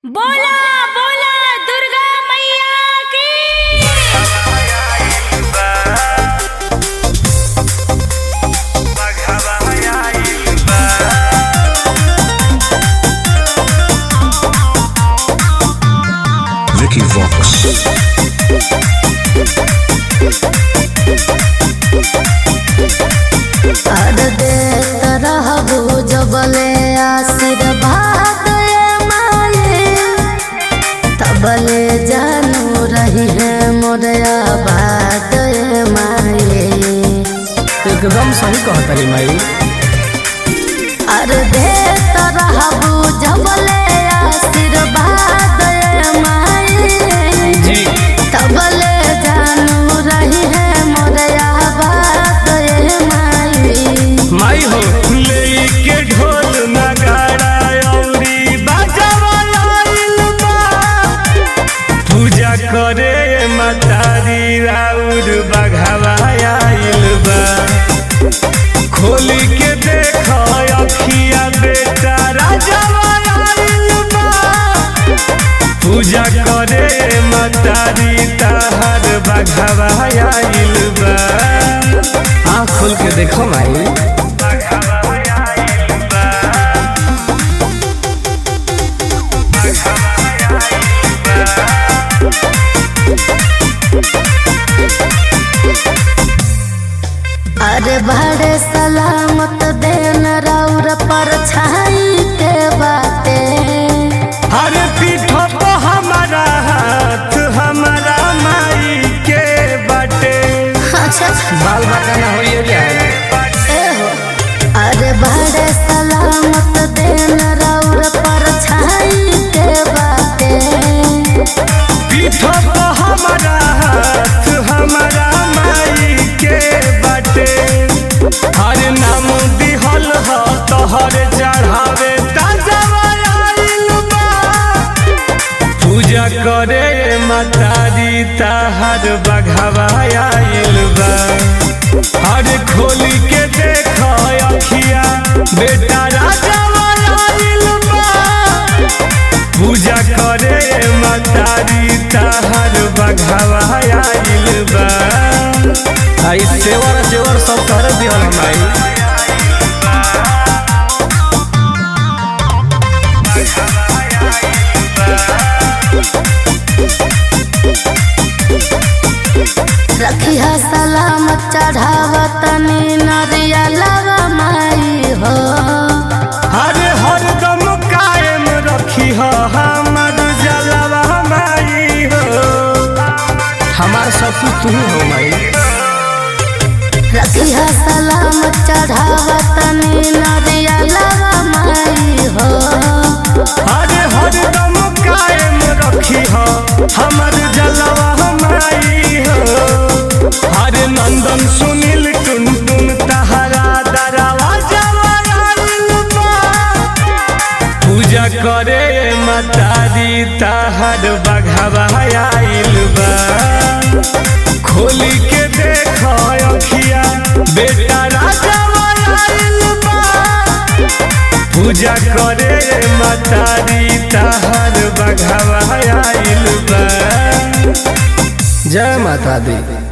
बोला बोला दुर्गा मैया की Vicky Vox. कर देत रहबू जबले आशीर्वाद ए माये तबले जानू रही है मोरे आबाद ए माये एकदम सही कहतरी माई कर देत रहबू जबले आशीर्वाद ए माये जी तबले जानू रही है मोरे आबाद ए माये माई हो लेके ढोल नगाड़ा अउरी बाजावा आइल बा पूजा करे मतारी राउर बघावा आइल बा खोली के देख अखिया बेटा राजावा आइल बा पूजा करे मतारी ताहर बघावा आइल बा आँख खोल के देखो माई अरे बड़े सलामत देन राउर पर छाई के बाटे हर पीठ पे हमारा हाथ हमारा माई के बटे अच्छा बाल बाका ना होइए जाए ए हो अरे बड़े सलामत देन राउर पर छाई के बाटे पीठ पे हमारा हाथ हमारा माई के बटे हर नाम दिहल ह तोहर चढ़ावे ताजा आइल बा पूजा करे मतारी ताहर बघावा आइल बा हर खोली के देख अखिया बेटा राजा आइल बा पूजा करे मतारी ताहर बघावा आइल बा आई सेवर सेवर सब कर दिहल माई रखिया सलामत चढ़ावत नी नरिया लगा माई हो हर हरदम कायम रखी हो हमर जलवा माई हो हमार सब कुछ तू ही हो माई रखिया सलामत चढ़ावत नी नरिया लगा माई हो हर हरदम कायम रखी हो हमर जलवा माई हो हर नंदन सुनील टुन टुन तहरा दरवा जवाइल बा पूजा करे मतारी तहर बघावा आइल बा खोली के देख अखिया बेटा राजा आइल बा पूजा करे मतारी तहर बघावा आइल बा जय माता दी